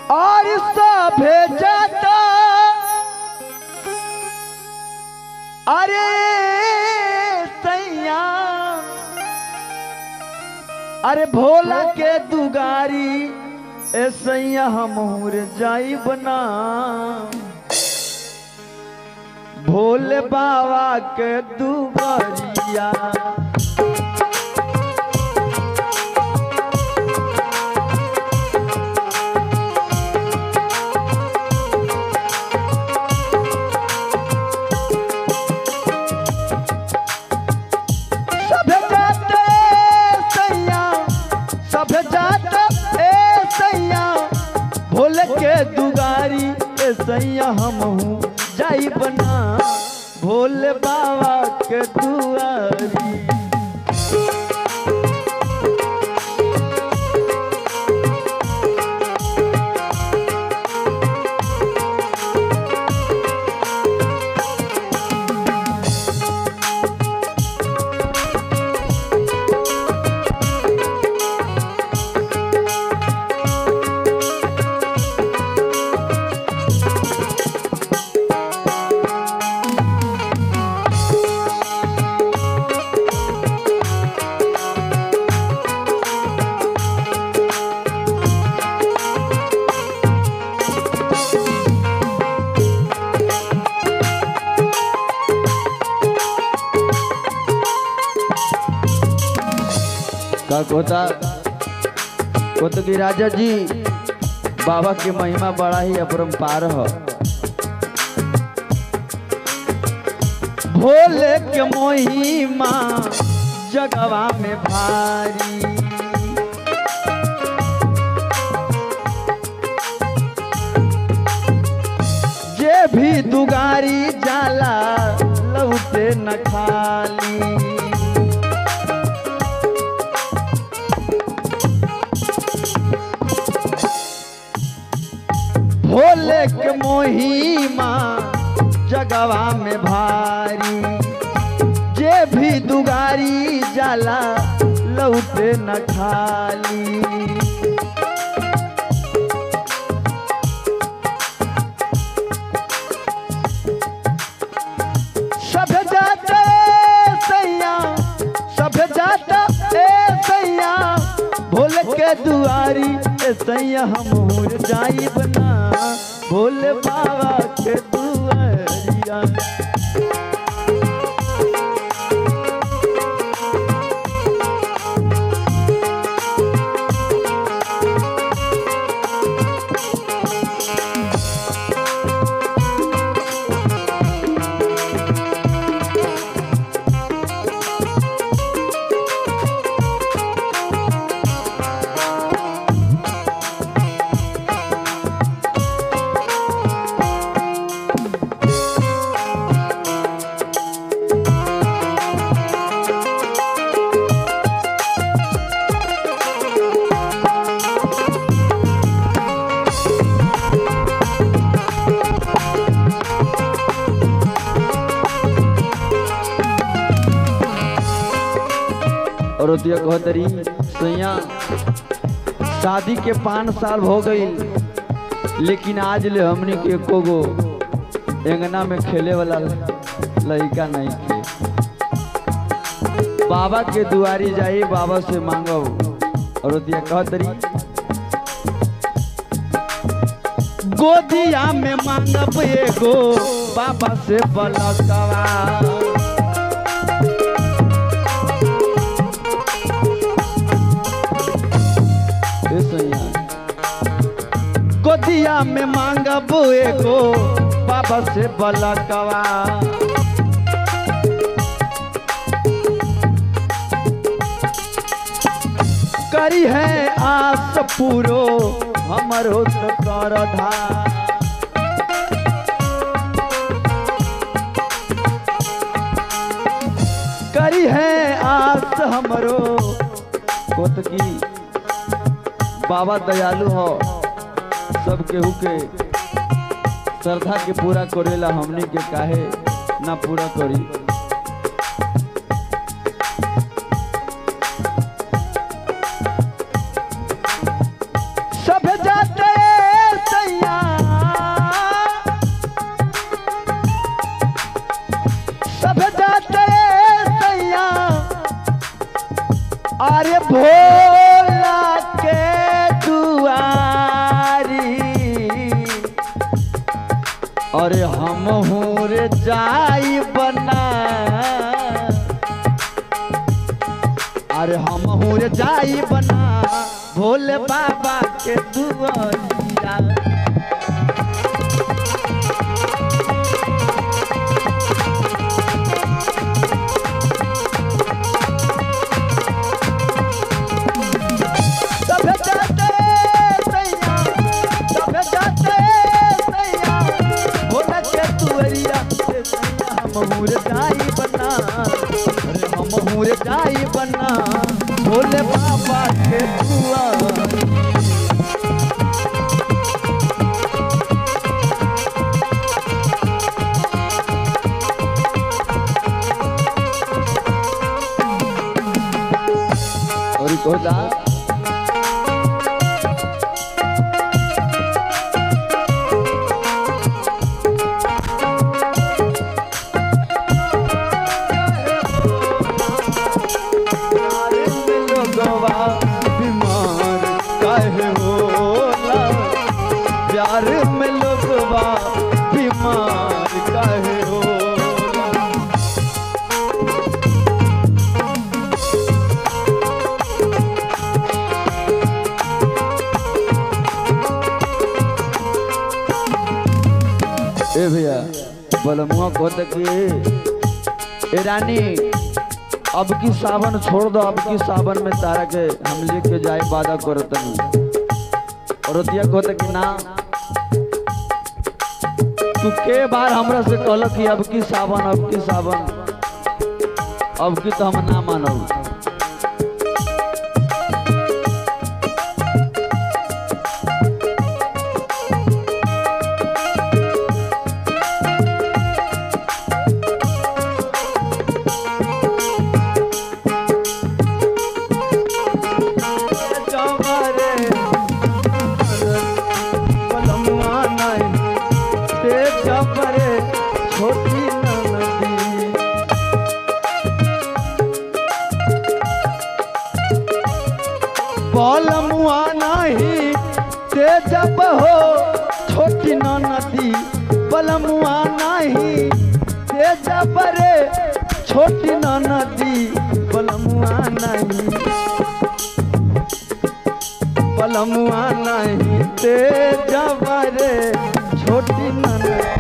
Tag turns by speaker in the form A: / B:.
A: और सभे जाता अरे सैया अरे भोला के दुगारी ए सैया हम जाई बना भोले बाबा के दुगारिया सब जाते सैया सब जाते ए सैया भोले के दुगारी ए सैया हम हूँ जाई बना भोले बाबा के दुआरी का कोता कोतकी राजा जी बाबा की महिमा बड़ा ही अपरंपार हो भोले के महिमा जगवा में भारी जे भी दुगारी जाला लौटे न खाली भोले के मोहिमा जगवा में भारी जे भी दुगारी जाला लौटे न खाली सब जाते सैया सब जाता ए सैया भोले के दुआरी ए सैया हम जाई बना भोले बाबा के दुआरिया और ओतिया कहतरी सैया शादी के पाँच साल हो गई लेकिन आज ले हमने के एको गो एंगना में खेले वाला लड़का नहीं थे बाबा के दुआरी जाई बाबा से मांगो और ओतिया कहतरी गोदिया में मांगब एगो बाबा से बलकवा ए सैया गोदिया में मांगब एगो बाबा से बलकवा करी है आस पूरो हमरो तो कर धार करी है आस हमरो कोतकी बाबा दयालु हो सब केहू के श्रद्धा के पूरा करेला हमनी के काहे ना पूरा करी सब जाते हम रे जाई बना अरे हम रे जाई बना भोले बाबा के दुआरिया सभे जाते सैया सभे जाते सैया भोला के दुआरिया से सैया हम हुर जाई बना अरे हम हुर जाई बना भोले बाबा के दुआर और ई कहता प्यारे में लोगवा बीमार काहे होला प्यार में लोगवा बीमार काहे होला ए भैया बलमुआ कहते कि ए रानी अब की सावन छोड़ दो अब की सावन में तारा के हम लेके जाए वादा करत और दिया कहते कि ना तू के बार हमरा से कहल कि अब की सावन अब की सावन अब की तो हम ना मानब जवारे बलमुआ नहीं ते जबरे छोटी नदी बलमुआ नहीं ते जब हो छोटी नदी बलमुआ नहीं ते जबरे छोटी नदी बलमुआ नहीं पलमुआ नहीं ते जबरे छोटी ननद